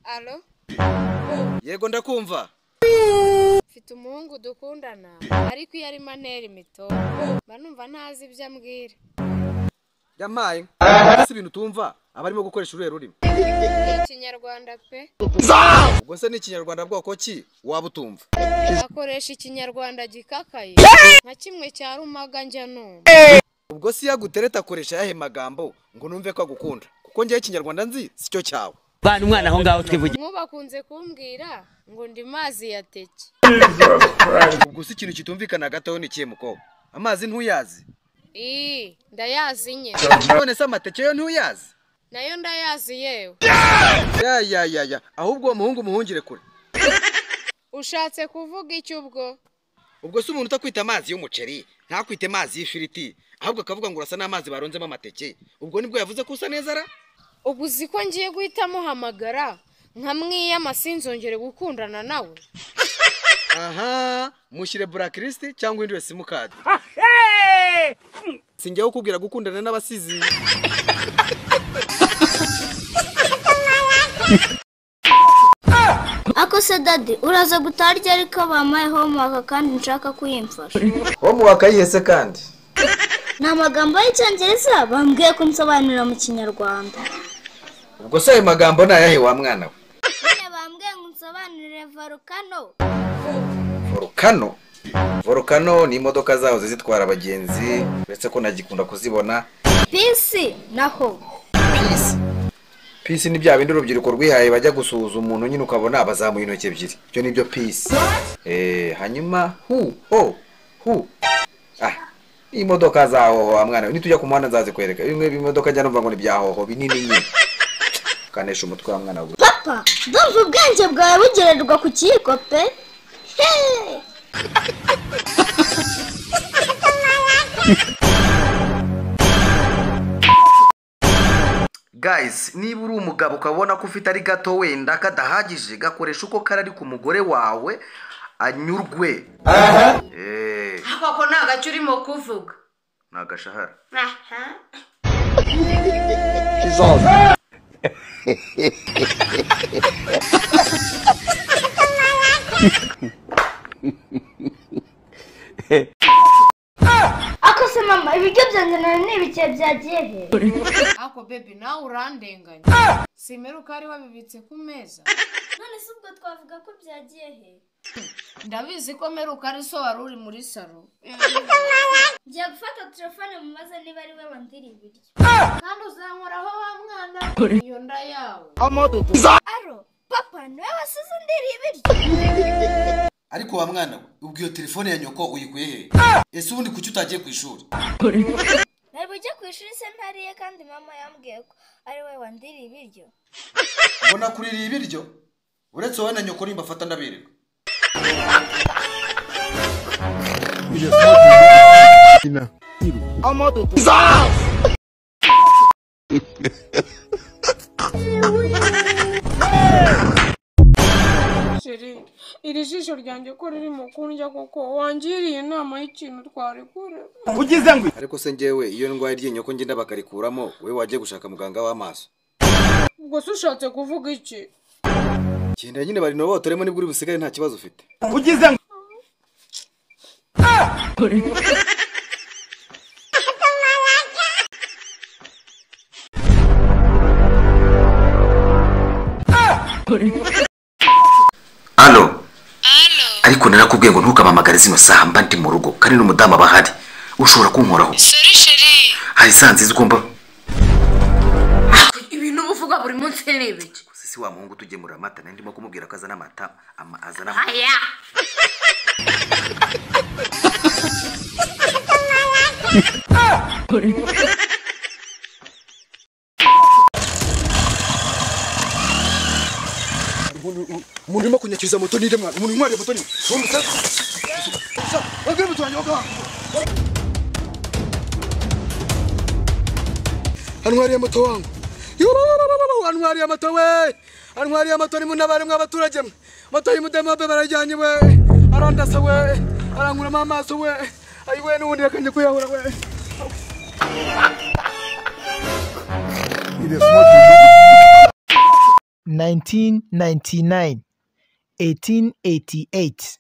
alo yego ndakumva mfite umuhungu dukundana ariko iyo ari maneri mito mba numva ntazi ibyo ambwira yampaye si ibintu utumva aba arimo gukoresha uruhe rurimi ikinyarwanda pe ubwo se ni ikinyarwanda bwoko ki waba utumva akoresha ikinyarwanda gikakaye nka kimwe cya rumaga njya numva ubwo si yagutereta akoresha ayahe magambo ngo numve ko agukunda kuko njyewe ikinyarwanda nzi si cyo cyawe bana umwana aho ngaho twivuge mwubakunze kumbwira ngo ndi mazi ya teke ubwo si ikintu kitumvikana gatoya ni ikihe mukobwa amazi ntuyazi ii ndayazi nye none se amateke yo ntuyazi nayo ndayazi yewe ya ya ya ya ahubwo uwo muhungu umuhungire kure ushatse kuvuga iki ubwo ubwo si umuntu utakwita amazi y'umuceri ntakwite amazi y'ifiriti ahubwo akavuga ngo urasa n'amazi baronzemo amateke ubwo nibwo yavuze ko usa neza ra ubu uzi ko ngiye guhita muhamagara nkamwiyama sinzongere gukundana nawe aha mushyire burakirisi cyangwa wihindure simukadi singewe ukubwira gukundana n'abasizi Ako se dadi uraza gutaha ryari ko bampaye homework kandi nshaka ko uyimfasha wo mu wakayihese kandi ni amagambo y'icyongereza bambwiye ko nsobanurira mu kinyarwanda ubwo se ayo magambo ni ayahe wa mwana we none bambwiye ngo nsobanurire volcano volukano volukano ni imodoka zahoze zitwara abagenzi uretse ko nagikunda kuzibona bisi naho pisi ni bya bindi urubyiruko rwihaye bajya gusuhuza umuntu nyine ukabona bazamuye intoki ebyiri ibyo ni byo pisi eh hanyuma hu ho hu ah imodoka za hoho wa mwana we nitujya ku muhanda nzazikwereka bimwe bimodoka njya numva ngo ni bya hoho binini nyine kanesha umutwe wa mwana we papa ndumva ubwenge bwawe bugererwa ku kiyiko pe Hey! guys niba uri umugabo ukabona ko ufite ari gato wenda kadahagije gakoresha uko kari ku mugore wawe anyurwe eee koko nta gacyo urimo kuvuga ni agashahara ako se mama ibiryo byanjye nari nibikiye byagiye he ako bebi nawe urandenganya simera uko ari wabibitse ku meza none se ubwo twavuga ko byagiye he ndabizi ko meruka ari so wari uri muri saro ngiye gufata telefone mu maze niba ari we wandira ibiryo kandi uzankoraho wa mwana iyo nda yawe aro papa niwe wasize ndira ibiryo ariko wa mwana we ubwo iyo telefone ya nyoko uyikuye he ese ubundi kuki utagiye ku ishuri nari bujye ku ishuri se ntariye kandi mama yambwiye ko ari we wandira ibiryo ubona kurira ibiryo uretse wowe na nyoko nimba afata ndabereka sheri iri jisho ryanjye ko ririmo kundya koko wangiriye inama y'ikintu twarekura ariko se njyewe iyo ndwaye iryinyo ko ngenda bakarikuramo wowe wajya gushaka muganga w'amaso ubwo se ushatse kuvuga iki genda nyine barinobotoremo nibwo uri busigare nta kibazo ufite alo ariko narakubwiye ngo ntukamamagare zino saha mba ndi mu rugo kandi n'umudamu aba ahari ushobora kunkoraho sheri sheri hari saa nziza ugomba ibintu uvuga buri munsi ni ibiki sisi wa muhungu utugemurira amata nari ndimo kumubwira ko azana amata ama- azana aya umuntu urimo kunyakiriza moto nire mwana umuntu unywariye moto nire antwariye moto wangu Yururururu, antwariye moto we antwariye moto ni munabare mw'abaturage mwe moto y'umudemobe barajyanye we arandasa we arankuramo amaso we ayi we n'ubundi yakajya kuyahura we 1999 1888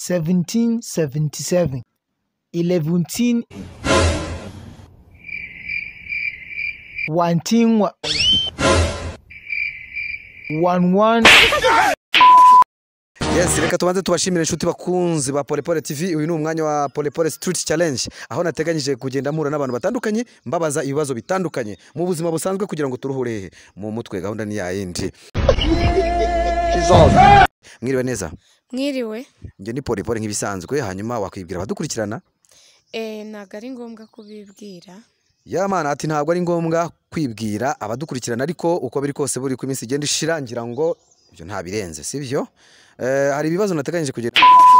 1777 11 wantinwa 11 Yes, reka tubanze tubashimire inshuti bakunzi ba Polepole TV. Uyu ni umwanya wa Polepole Street Challenge aho nateganyije kugenda mpura n'abantu batandukanye mbabaza ibibazo bitandukanye mu buzima busanzwe kugira ngo turuhure mu mutwe gahunda ni yayindi. Mwiriwe neza. mwiriwe Njye ni Polepole nk'ibisanzwe hanyuma wakwibwira abadukurikirana. eh ntabwo ari ngombwa kubibwira Yamana ati ntabwo ari ngombwa kwibwira abadukurikirana ariko uko biri kose buri ku minsi igenda ishira ngira ngo ibyo ntabirenze sibyo eh, hari ibibazo nateganyije kugenda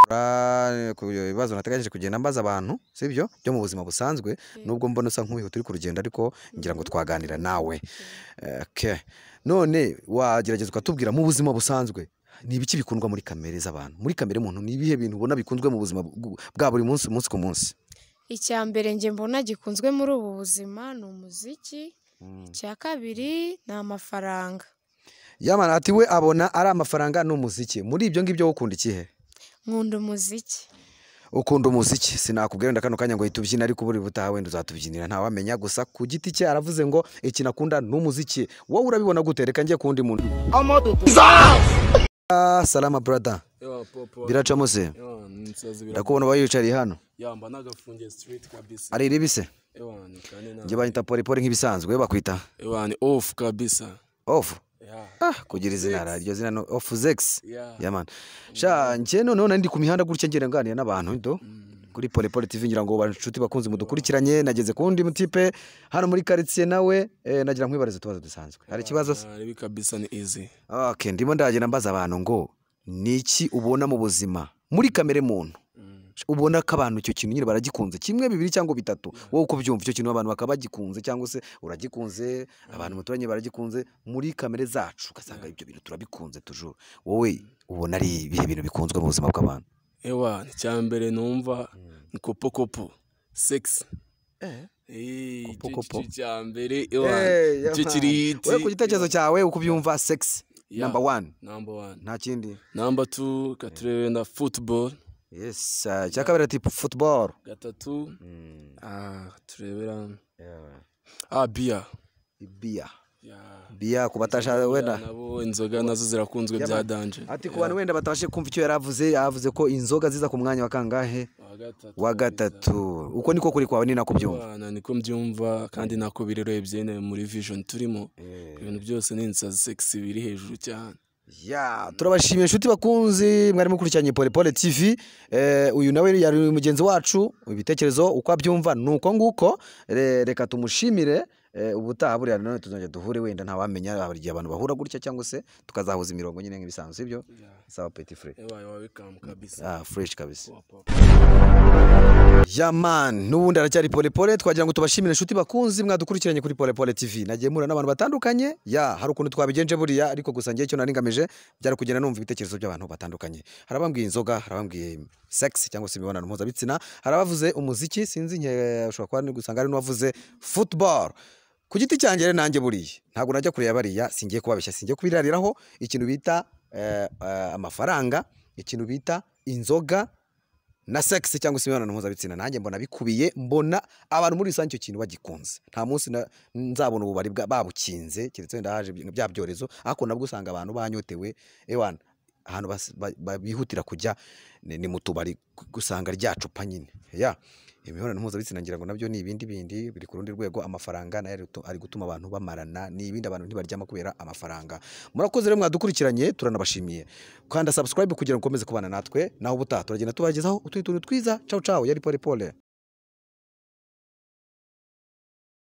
Ra- ku bibazo nateganyije kugenda mbaza abantu sibyo byo mu buzima busanzwe nubwo mbona usa nk'uwihuta uri ku rugendo ariko ngira ngo twaganira nawe Eh, okay. none wagerageza ukatubwira mu buzima busanzwe ni ibiki bikundwa muri kamere z'abantu muri kamere muntu ni ibihe bintu ubona bikunzwe mu buzima bw- bwa buri munsi umunsi ku munsi icya mbere njye mbona gikunzwe muri ubu buzima ni umuziki icya kabiri ni amafaranga Yamana ati we abona ari amafaranga n'umuziki. Muri ibyo ngibyo ukunda ikihe? nkunda umuziki Ukunda umuziki. Sinakubwira wenda kano kanya ngo hita ubyina ariko buri butaha wenda uzatubyinira nta wamenya gusa ku giti cye aravuze ngo iki nakunda ni umuziki. Wowe urabibona gute? Reka njye kundi muntu. Ah, salama brother. Yo, popo. Biracamo se. Yo, nsazi bira. Ndakubona bayicariye hano. Yamba nagafungiye street kabisa. Ari ibise. Ewa, ni kane na. Njye banyita polipoli nk'ibisanzwe bakwita. Ewa, ni off kabisa. Off. Yeah. Ah, kugira izina ra- iryo zina no off zex. Yeah. Yamana. Sha njye noneho nari ndi ku mihanda gutya ngenda nganira n'abantu ndo. Kuri Polepole TV ngira ngo banshuti bakunzi mudukurikiranye nageze ku wundi mutipe hano muri quartier nawe eh, nagira nkwibariza utubazo dusanzwe. Hari ikibazo se? Ah, Ribi kabisa ni easy. Okay, ndimo ndagenda mbaza abantu ngo niki ubona mu buzima muri kamere muntu ubona ko abantu icyo kintu nyine baragikunze kimwe bibiri cyangwa bitatu wowe uko ubyumva icyo kintu abantu bakaba bagikunze cyangwa se uragikunze abantu muturanye baragikunze muri kamere zacu ugasanga ibyo bintu turabikunze tujuru wowe ubona ari ibihe bintu bikunzwe mu buzima bw'abantu Ewa, icya mbere numva ni kopo kopo. Sex. Eh, Kopo icyo- kopo. icyo cya mbere ewa Eh, icyo yaman. kiri hiti Wowe ku gitekerezo cyawe uko ubyumva sex Yeah. number one number one nta kindi number two gaturebe na football yes ah, icya kabiri ati football gatatu Mm, ah turebera yeah. ah beer ibiya Yeah. biya ku batashaka wenda nabo inzoga nazo zirakunzwe bya danje ati ku bantu wenda batabashe kumva icyo yari avuze yavuze ko inzoga ziza ku mwanya wa kangahe Wa gatatu wa gatatu uko niko kuri kwawe ni nako byumva Abana niko mbyumva kandi nako birerebye nyine muri vision turimo ibintu byose ni insazi sexy biri hejuru cyane ya turabashimiye inshuti bakunzi mwari mukurikiranye polepole tv eh, uyu nawe yari mugenzi wacu ibitekerezo uko abyumva ni uko nguko Re- reka tumushimire eh, ubutaha buriya nanone tuzongera duhure wenda ntawamenya hari igihe abantu bahura gutya cyangwa se tukazahuza imirongo nyine nk'ibisanzwe sibyo sawa petit frere ewaye wawe kamu kabisa ah, fresh kabisa Papa. yaman n'ubundi aracyari polepole twagira ngo tubashimire inshuti bakunzi mwadukurikiranye kuri polepole tv nagiye mpura n'abantu batandukanye ya hari ukuntu twabigenje buriya ariko gusa ngewe icyo nari ngamije byari kugenda numva ibitekerezo by'abantu batandukanye hari abambwiye inzoga hari abambwiye sex cyangwa se imibonano mpuzabitsina hari abavuze umuziki sinzi nke ushobora kuba ari gusanga hari n'uwavuze football ku giti cyanjye rero nanjye buriya ntabwo najya kureba bariya singiye kubabeshya singiye kubirariraho ikintu bita eh, eh, amafaranga ikintu bita inzoga na sex cyangwa se imibonano mpuzabitsina nanjye mbona bikubiye mbona abantu muri rusange icyo kintu bagikunze nta munsi na- nzabona ububari bwa- babukinze keretse wenda haje ibintu bya byorezo ariko nabwo usanga abantu banyotewe ewana ahantu bas- ba- ba- bihutira kujya ni ni mu tubari gu- gusanga rya cupa nyine ya imibonano mpuzabitsina ngira ngo nabyo ni ibindi bindi biri ku rundi rwego amafaranga nayo ari gutu- ari gutuma abantu bamarana ni ibindi abantu ntibaryama kubera amafaranga murakoze rero mwadukurikiranye turanabashimiye kanda subscribe kugira ngo ukomeze kubana natwe naho ubutaha turagenda tubagezaho utundi tuntu twiza cawu cawu yari pole pole